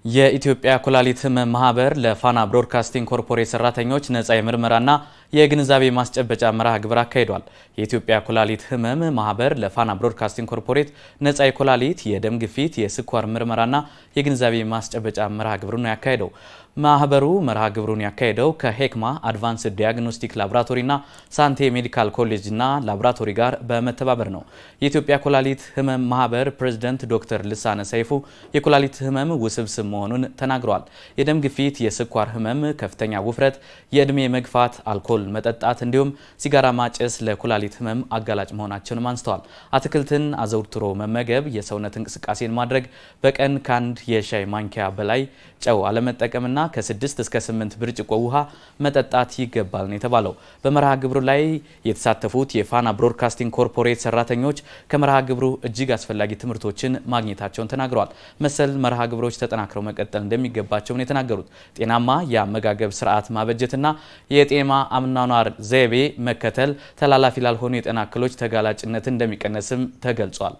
የኢትዮጵያ ኩላሊት ሕመም ማህበር ለፋና ብሮድካስቲንግ ኮርፖሬት ሰራተኞች ነጻ የምርመራና የግንዛቤ ማስጨበጫ መርሃ ግብር አካሂዷል። የኢትዮጵያ ኩላሊት ሕመም ማህበር ለፋና ብሮድካስቲንግ ኮርፖሬት ነጻ የኩላሊት፣ የደም ግፊት፣ የስኳር ምርመራና የግንዛቤ ማስጨበጫ መርሃ ግብሩን ነው ያካሄደው። ማህበሩ መርሃ ግብሩን ያካሄደው ከሄክማ አድቫንስድ ዲያግኖስቲክ ላቦራቶሪና ሳንቴ ሜዲካል ኮሌጅና ላቦራቶሪ ጋር በመተባበር ነው። የኢትዮጵያ ኩላሊት ሕመም ማህበር ፕሬዝዳንት ዶክተር ልሳነ ሰይፉ የኩላሊት ሕመም ውስብስብ መሆኑን ተናግረዋል። የደም ግፊት፣ የስኳር ህመም፣ ከፍተኛ ውፍረት፣ የእድሜ መግፋት፣ አልኮል መጠጣት እንዲሁም ሲጋራ ማጨስ ለኩላሊት ህመም አጋላጭ መሆናቸውንም አንስተዋል። አትክልትን አዘውትሮ መመገብ፣ የሰውነት እንቅስቃሴን ማድረግ፣ በቀን ከአንድ የሻይ ማንኪያ በላይ ጨው አለመጠቀምና ከስድስት እስከ ስምንት ብርጭቆ ውሃ መጠጣት ይገባል ነው የተባለው። በመርሃ ግብሩ ላይ የተሳተፉት የፋና ብሮድካስቲንግ ኮርፖሬት ሰራተኞች ከመርሃ ግብሩ እጅግ አስፈላጊ ትምህርቶችን ማግኘታቸውን ተናግረዋል። መሰል መርሃ ግብሮች ተጠናክረው መቀጠል እንደሚገባቸው ነው የተናገሩት። ጤናማ የአመጋገብ ስርዓት ማበጀትና የጤና አኗኗር ዘይቤ መከተል ተላላፊ ላልሆኑ የጤና እክሎች ተጋላጭነት እንደሚቀነስም ተገልጿል።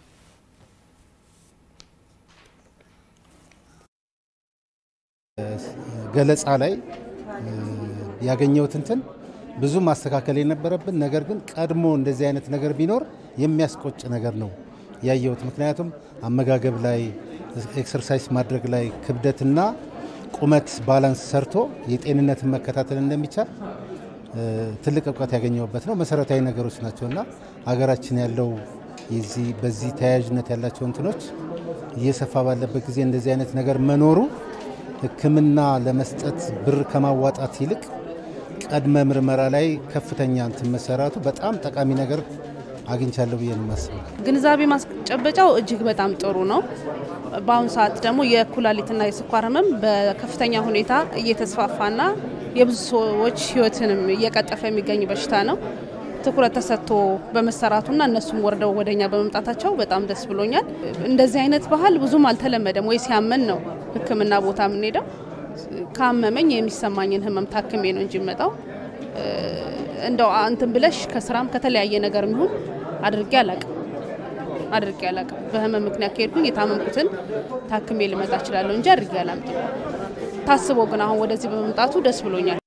ገለጻ ላይ ያገኘሁት እንትን ብዙ ማስተካከል የነበረብን ነገር ግን ቀድሞ እንደዚህ አይነት ነገር ቢኖር የሚያስቆጭ ነገር ነው ያየሁት። ምክንያቱም አመጋገብ ላይ፣ ኤክሰርሳይዝ ማድረግ ላይ፣ ክብደትና ቁመት ባላንስ ሰርቶ የጤንነትን መከታተል እንደሚቻል ትልቅ እውቀት ያገኘሁበት ነው። መሰረታዊ ነገሮች ናቸው እና ሀገራችን ያለው በዚህ ተያያዥነት ያላቸው እንትኖች እየሰፋ ባለበት ጊዜ እንደዚህ አይነት ነገር መኖሩ ሕክምና ለመስጠት ብር ከማዋጣት ይልቅ ቀድመ ምርመራ ላይ ከፍተኛ እንትን መሰራቱ በጣም ጠቃሚ ነገር አግኝቻለሁ ብዬ ነው የማስበው። ግንዛቤ ማስጨበጫው እጅግ በጣም ጥሩ ነው። በአሁኑ ሰዓት ደግሞ የኩላሊትና የስኳር ህመም በከፍተኛ ሁኔታ እየተስፋፋና የብዙ ሰዎች ህይወትንም እየቀጠፈ የሚገኝ በሽታ ነው። ትኩረት ተሰጥቶ በመሰራቱና እነሱም ወርደው ወደኛ በመምጣታቸው በጣም ደስ ብሎኛል። እንደዚህ አይነት ባህል ብዙም አልተለመደም። ወይ ሲያመን ነው ህክምና ቦታ የምንሄደው። ካመመኝ የሚሰማኝን ህመም ታክሜ ነው እንጂ መጣው እንደው እንትን ብለሽ ከስራም ከተለያየ ነገር የሚሆን አድርጌ አላቅም አድርጌ አላቅም። በህመም ምክንያት ከሄድኩኝ የታመምኩትን ታክሜ ልመጣ እችላለሁ እንጂ አድርጌ አላምጥም። ታስቦ ግን አሁን ወደዚህ በመምጣቱ ደስ ብሎኛል።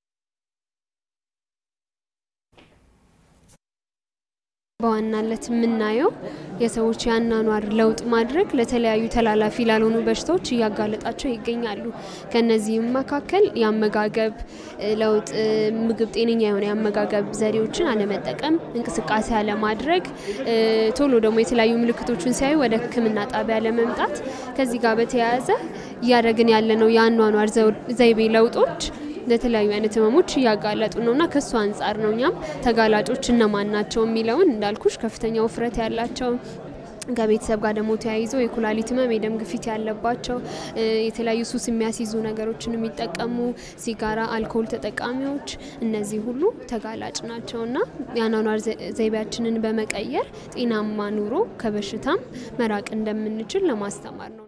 በዋናነት የምናየው የሰዎች የአኗኗር ለውጥ ማድረግ ለተለያዩ ተላላፊ ላልሆኑ በሽታዎች እያጋለጣቸው ይገኛሉ። ከነዚህም መካከል የአመጋገብ ለውጥ፣ ምግብ ጤነኛ የሆነ የአመጋገብ ዘዴዎችን አለመጠቀም፣ እንቅስቃሴ አለማድረግ፣ ቶሎ ደግሞ የተለያዩ ምልክቶችን ሲያዩ ወደ ሕክምና ጣቢያ ለመምጣት ከዚህ ጋር በተያያዘ እያደረግን ያለነው የአኗኗር ዘይቤ ለውጦች ለተለያዩ አይነት ህመሞች እያጋለጡ ነውና ከሱ አንጻር ነው እኛም ተጋላጮች እነማን ናቸው የሚለውን እንዳልኩሽ ከፍተኛ ውፍረት ያላቸው ከቤተሰብ ጋር ደግሞ ተያይዞ የኩላሊት ህመም፣ የደም ግፊት ያለባቸው የተለያዩ ሱስ የሚያስይዙ ነገሮችን የሚጠቀሙ ሲጋራ፣ አልኮል ተጠቃሚዎች እነዚህ ሁሉ ተጋላጭ ናቸውና የአኗኗር ዘይቤያችንን በመቀየር ጤናማ ኑሮ ከበሽታም መራቅ እንደምንችል ለማስተማር ነው።